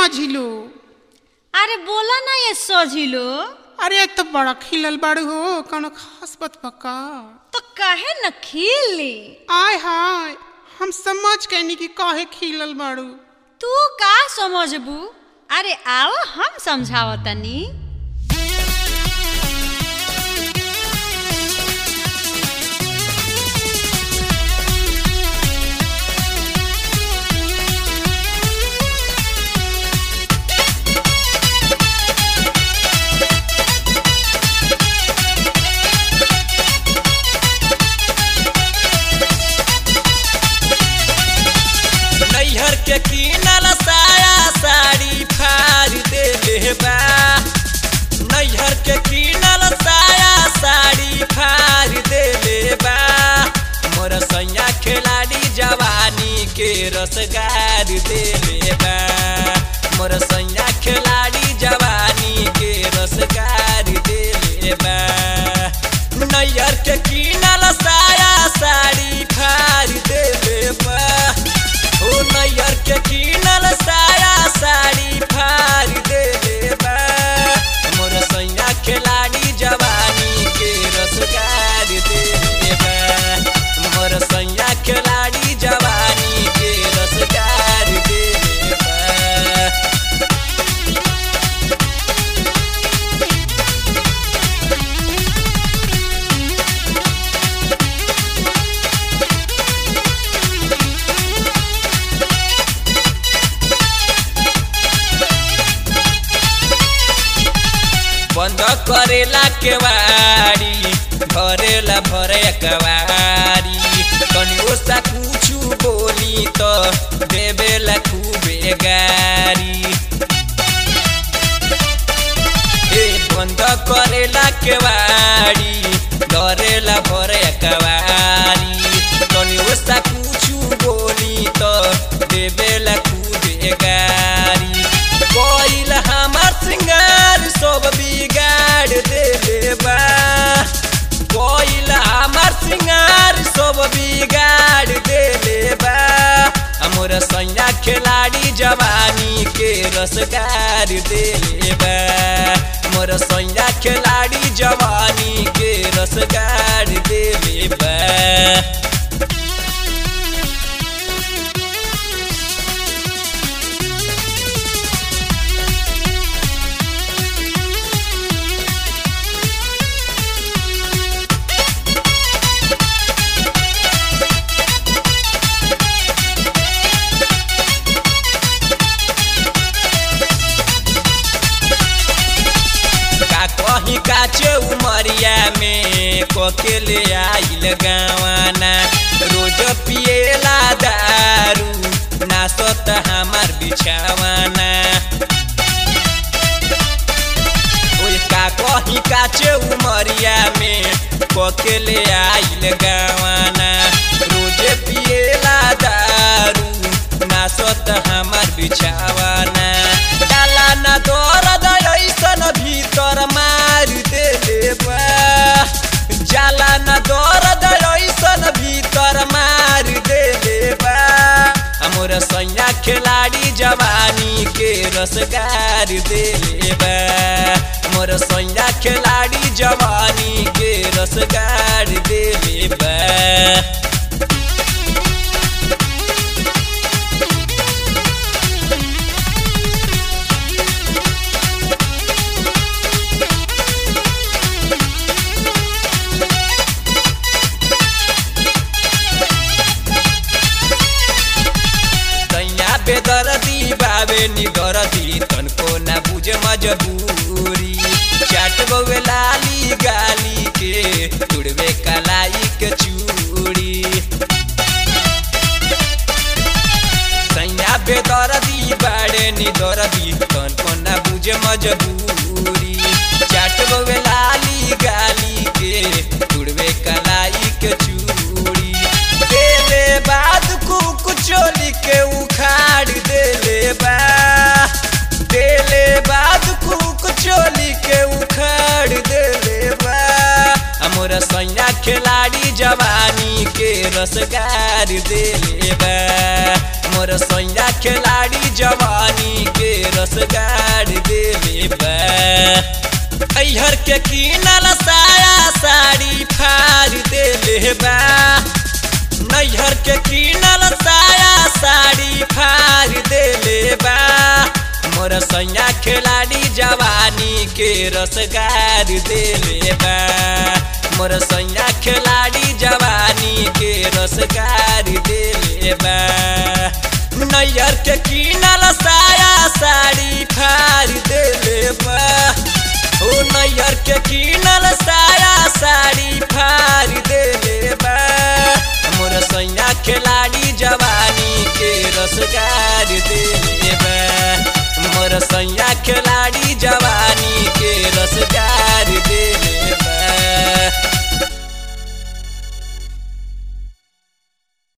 मझिलो अरे बोला ना ये सोझिलो अरे एक तो बड़ा खिलल बाड़ू हो कौनो खास बात पक्का तो काहे न खिली आय हाय हम समझ कैनी कि काहे खिलल बाड़ू तू का समझबू अरे आओ हम समझावतनी नैहर के किनल साया साड़ी फाड़ देले बा नैहर के किनल साया साड़ी फाड़ देले बा मोर सैया खिलाड़ी जवानी के रसगार देले बा मोर सैया खिलाड़ी जवानी के रसगार देले बा नैहर के किनल साया साड़ी फाड़ देले बा ओ नैयर के किनल साया साड़ी फाड़ देले बा मोर सैया खिलाड़ी जवानी के रसगार देले बा मोर सैया खिलाड़ी जवानी के रसगार देले बा बंद करेला केवाड़ी भरेला भरे कवारी कनी ओसा कुछु बोली तो देवेला खूबे गारी ए बंद करेला केवाड़ी धरेला भरे कवारी कनी ओसा कुछु बोली तो देवेला खूबे गारी कोइल हमार सिंगार सब बिगाड़ देले बा कोइल हमार सिंगार सब बिगाड़ देले बा हमर सैया खिलाड़ी जवानी के रसगार देले बा मोर सैया खिलाड़ी जवानी के रसगार देले बा का कहीं काचे उमरिया में कोकेले आइल गावाना रोज पिएला दारू नासत हमार बिछावाना ओए का कहीं काचे उमरिया में कोकेले आइल गावाना रोज पिएला दारू नासत हमार बिछावाना डाला ना दर्द ऐसन भीतर मार देले बा जाला ना दर्द ऐसन भीतर मार देले बा हमर सैया खिलाड़ी जवानी के रसगार देले बा मोर सैया खिलाड़ी जवानी के रसगार देले बा तैया बेदरदी बाबे निगरदी तनको ना बुझे मजबूरी चाट गवे लाली गाली के तुड़वे कलाई के चूड़ी सैया बेदरदी बाड़े निदरदी तनको ना बुझे मजबूरी चाट गवे लाली गाली के तुड़वे कलाई के चूड़ी देले बाद कुक चोली के उखाड़ देले बा देले बाद कुक चोली के उखाड़ देले बा हमर सैया खिलाड़ी जवानी के रसगार देले बा मोर सैया खिलाड़ी जवानी के रसगार देले बा अहर के किनल साया साड़ी फाड़ देले बा नैहर के किनल साया साड़ी फाड़ देले बा मोर सैया खिलाड़ी जवानी के रसगार देले बा मोर सैया खिलाड़ी जवानी के रसगार देले बा नैहर के किनल साया साड़ी फाड़ देले बा ओ नैहर के किनल साया साड़ी फाड़ देले बा मोर सैया खिलाड़ी जवानी के रसगार देले बा मोर सैया खिलाड़ी